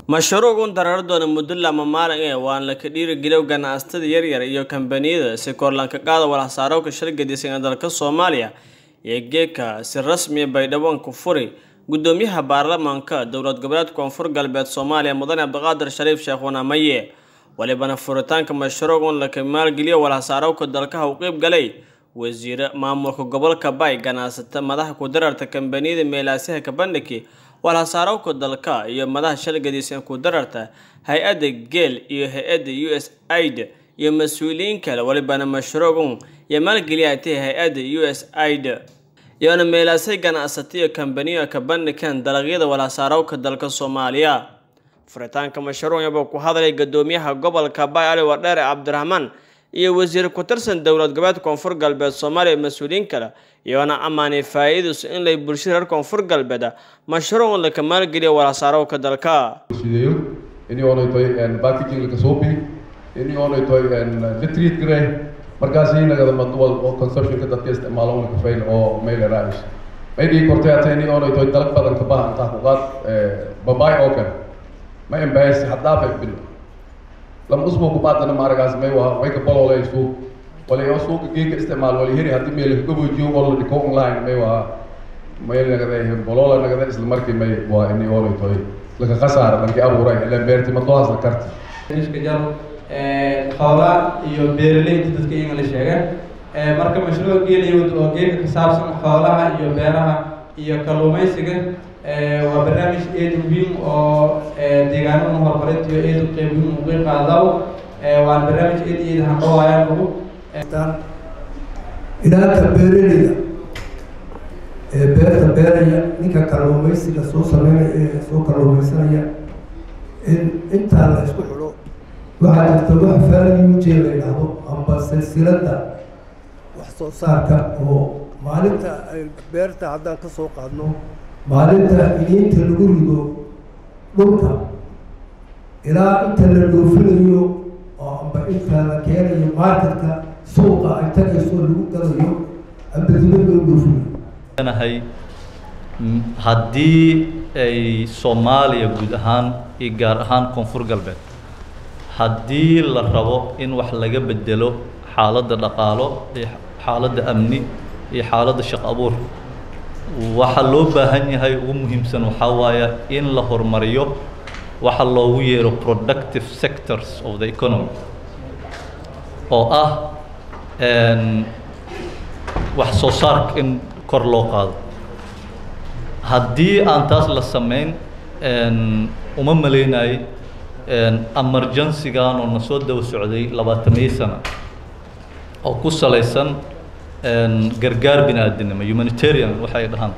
mashruucun dareero doona muddo lama maalin ee waan la ka dhiirigeliyo ganacsatada yaryar iyo kambaniyada si korlanka qaada walxasaarowka shirgadisan ee dalka soomaaliya iyo geedka si rasmiya baydhabo ku furi gudoomiyaha baarlamaanka dowlad goboleedka koonfur galbeed soomaaliya mudane cabdiqaadir shariif sheekh wanamaye walibana furitaanka mashruucun laka maalgeliyo walxasaarowka dalkaha u qeyb galay wasiire maamulka gobolka bay ganacsata madaxa kudararta kambaniyada meelaasyaha kabandhigi walxasaarowka dalka iyo madaxa shalgadiisan ku dararta hay-adda geel iyo hay-adda u s aid iyo mas-uuliyiin kale walibana mashruucun iyo maalgeliyatay hay-adda u s aid iyoona meelaasay ganacsata iyo kambaniyo ka bandhigaan dalagyada walxasaarowka dalka soomaaliya furitaanka mashruucyaba ku hadlay gadoomiyaha gobolka bay ali wardheere cabdiraxmaan iyo wasiir ku-tirsan dowlad goboleedka koonfur galbeed soomaaliya mas-uuliyiin kale iyoona ammaanay faa-iidus in lay bulshada reer koonfur galbeed mashruuc laka maalgeliyo walxasaarowka dalka sideeyo ini oonay tahay packaging laka suubi ini oonay tahay litreat gare markaas inagada madwal oo consumptionka dadka isticmaalo una kafayn oo mayla raaish may dhigi kortay hata ini oonay tahay dalag badan ka bahan taa kuqaad babaay oo kale ma embaasi haddaafay bil lama usbuuc kubaadana maaragaas may waa way ka bololay suuq wala yoo suuqa geeka isticmaal wala heri haddii meel gabojiyo wala dhiko online may waa may nagada bolola nagada isla markii may waa ini oonay tahay laka khasaara lanki abuuray ilan beerti madoohaas la karti iska jar xoolaa iyo beeraleyda dadka in la sheega marka mashruuc geeliyood oo geedka ka saabsan xoolaha iyo beeraha iyo kalluumaysiga waa barnaamij aad muhiim oo deegaanada horumarinta iyo aad qeyb muhiim uga qaadaw waan barnaamij aad iyo aad handhawaayaan ugu ilaaka beeraleyda ee beerta beeraya ninka kalluumaysiga soo sameynaya ee soo kalluumaysanaya in intaa la isku xidho waxaa jirta wax faaliuje la yidhaahdo amba silsiladda wax soo saarka oo maalinta ay beerta haddaan ka soo qaadno maalinta iniinta lagu rido dhulka ilaa inta la dhoofinayo oo amba inta la keenayo marketka suuqa ay tagayso lagu galayo amba dibadda u dhoofinayo nahay haddii ay soomaaliya guud ahaan iyo gaar ahaan koonfur galbeed haddii la rabo in wax laga bedelo xaaladda dhaqaalo iyo xaaladda amni iyo xaaladda shaq abuur waxaa loo baahan yahay ugu muhiimsan waxaa waaya in la horumariyo waxa loogu yeero productive sectors of the economy oo ah wax soo saarka in kor loo qaado haddii aan taas la samayn uma maleynayo emergencygan oo na soo daba socday labaataniyo sano oo ku salaysan gargaar bini aadinimo humanitarian waxay dhahaan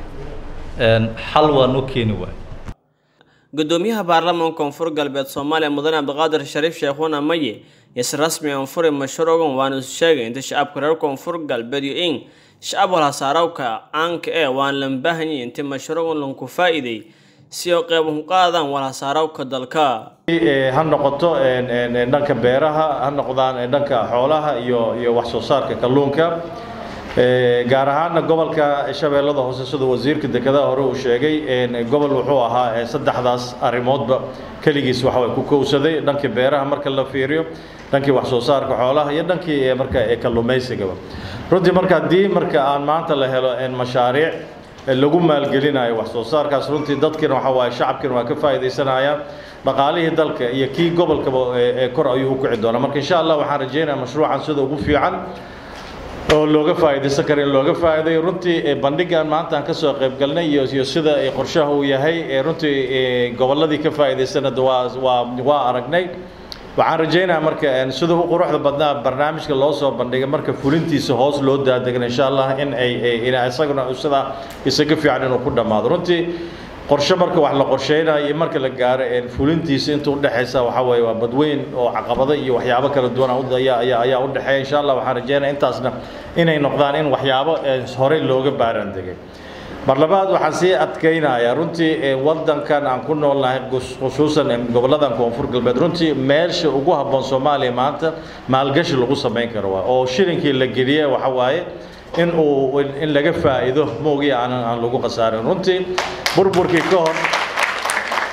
xal waa noo keeni waayo gudoomiyaha baarlamaanka koonfur galbeed soomaaliya mudane cabdiqaadir shariif sheekhuna maye is rasmi aan furi mashruucan waana is sheegay inta shacabka reer koonfur galbeed iyo in shacab walhasaarowka caanka ee waan lan baahanyay inta mashruucan lanku faa'iiday si oo qeyb ku qaadaan walhasaarowka dalka ha noqoto dhanka beeraha ha noqdaan dhanka xoolaha iyo iyo wax soo saarka kalluunka gaar ahaana gobolka shabeellada hoose sida wasiirka dekedaha hore uu sheegay gobol wuxuu ahaa saddexdaas arrimoodba keligiis waxaway ku kowsaday dhankii beeraha marka la fiiriyo dhankii wax soo saarka xoolaha iyo dhankii marka kalluumaysigaba runtii marka haddii marka aan maanta la helo mashaariic lagu maalgelinayo wax soo saarkaas runtii dadkiina waxa waaye shacabkiina waa ka faa'iidaysanayaan dhaqaalihii dalka iyo kii gobolkaba ee kor ayuu u kici doonaa marka insha allah waxaan rajaynayaa mashruucan sida ugu fiican oo looga faa'iidaysan kara in looga faa'iidayo runtii bandhigan maanta aan kasoo qayb galnay iyo iyo sida qorshaha uu yahay runtii gobolladii ka faa'iidaysanada waa waa waa aragnay waxaan rajaynayaa marka sida u quruxda badnaa barnaamijka loo soo bandhigay marka fulintiisa hoos loo daadegna insha allah in ay isaguna sida isaga fiican inuu ku dhammaado runtii qorshe marka wax la qorsheynayo iyo marka la gaaro fulintiisa inta udhexaysa waxa weeye waa badweyn oo caqabado iyo waxyaabo kala duwan ayaa ayaa ayaa u dhexeeya insha allah waxaan rajeynaya intaasna inay noqdaan in waxyaabo horey looga baaraan degay mar labaad waxaan sii adkaynayaa runtii wadankan aan ku noolnahay khusuusan goboladan koonfur galbeed runtii meesha ugu habboon soomaaliya maanta maalgashi lagu samayn karo waa oo shilinkii la geliye waxa waaye in uu in laga faa'iido moogiya aan aan lagu khasaarin runtii burburkii ka hor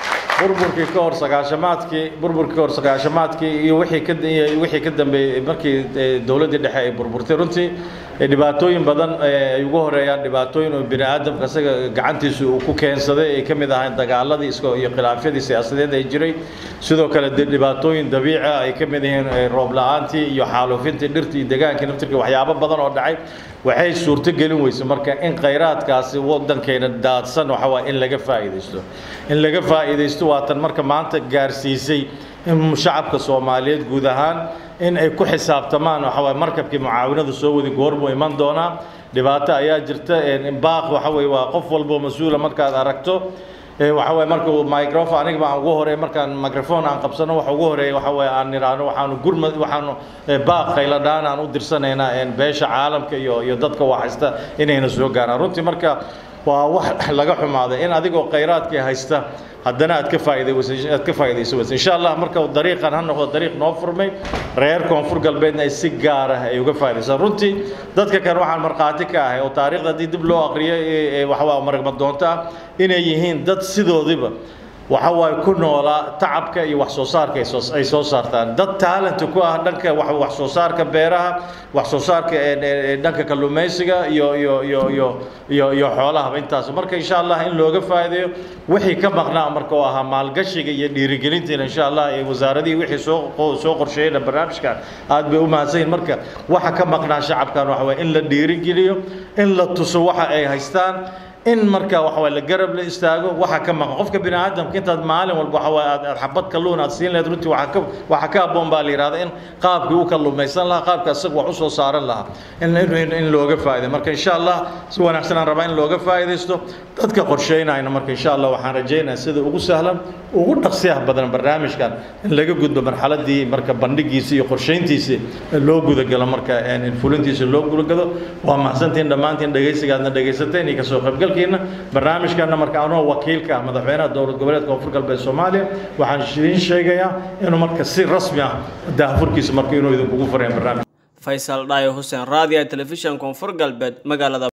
burburkii ka hor sagaashamaadkii burburkii ka hor sagaashamaadkii iyo wixii ka iyo wixii ka dambeeyey markii dowladdii dhexe ay burburtay runtii dhibaatooyin badan ay ugu horeeyaan dhibaatooyin oo bini aadamka isaga gacantiisa uu ku keensaday ay ka mid ahayn dagaaladii isko iyo khilaafyadii siyaasadeed ay jiray sidoo kale dhibaatooyin dabiici ah ay ka mid yihiin roob la-aantii iyo xaalufintii dhirtii iyo degaankii naftirkii waxyaabo badan oo dhacay waxay suurto gelin weyse marka in khayraadkaasi waddankeena daadsan waxa waa in laga faa'iidaysto in laga faa'iidaysto waa tan marka maanta gaarsiisay in shacabka soomaaliyeed guud ahaan in ay ku xisaabtamaan waxa waye markabkii mucaawinadu soo wadi goormuu iman doonaa dhibaato ayaa jirta baaq waxa weye waa qof walbo mas-uula markaad aragto waxa waye marka microphone aniga baan ugu horeey markaan microphone aan qabsano waxa ugu horeeya waxa waye aan niraano waxaanu gurmad waxaanu baaq khayladhaan aan u dirsanaynaa beesha caalamka iyo iyo dadka waxhaysta inayna soo gaaraan runtii marka waa wax laga xumaaday in adigoo khayraadkii haysta haddana aad ka faa'iidaysa aad ka faa'iidayso waysa insha allah marka dariiqan ha noqdo dariiq noo furmay reer koonfur galbeedna ay si gaar ah ay uga faa'iidaysaan runtii dadka kan waxaan markhaati ka ahay oo taariikhda haddii dib loo aqriyo waxa waa maragma doonto ah inay yihiin dad sidoodiba waxa waaye ku noolaa tacabka iyo wax soo saarka ay soo ay soo saartaan dad talent ku ah dhanka wax wax soo saarka beeraha wax soo saarka dhanka kalluumaysiga iyo iyo iyo iyo iyo iyo xoolaha intaas marka insha Allah in looga faa'iideeyo wixii ka maqnaa marka oo ahaa maalgashiga iyo dhiirigelinta insha Allah ee wasaaradii wixii soo soo qorsheeyay barnaamijkan aad bay u mahadsan marka waxa ka maqnaa shacabkan waxa waa in la dhiirigeliyo in la tuso waxa ay haystaan in marka waxa waa la garab la istaago waxa ka maqan qofka bini aadamka intaad maalin walba waxa waa aad xabad kalluun aad siin lahayd runtii waxa ka waxa ka aboon baa la yiraahdaa in qaabkii uu kalluumaysan lahaa qaabka isaga wax u soo saaran lahaa in in in looga faa'iido marka insha Allah si wanaagsan aan rabaa in looga faa'iideysto dadka qorsheynayna marka insha Allah waxaan rajaynayaa sida ugu sahlan ugu dhaqsiyaha badan barnaamijkan in laga gudbo marxaladii marka bandhigiisa iyo qorsheyntiisa loo gudagalo marka in fulintiisa loo gudagalo waa mahadsantiin dhammaantiin dhegaysigaadna dhegaysateen iyo kasoo qaybgal dalkeena barnaamijkana marka anoo wakiilka ah madaxweynaha dowlad goboleedka koonfur galbeed soomaaliya waxaan idiin sheegayaa inuu marka si rasmi ah daahfurkiisa marka inuu idinkugu fureen barnaamij faysal dhaayo xuseen raadiya telefishan koonfur galbeed magaalada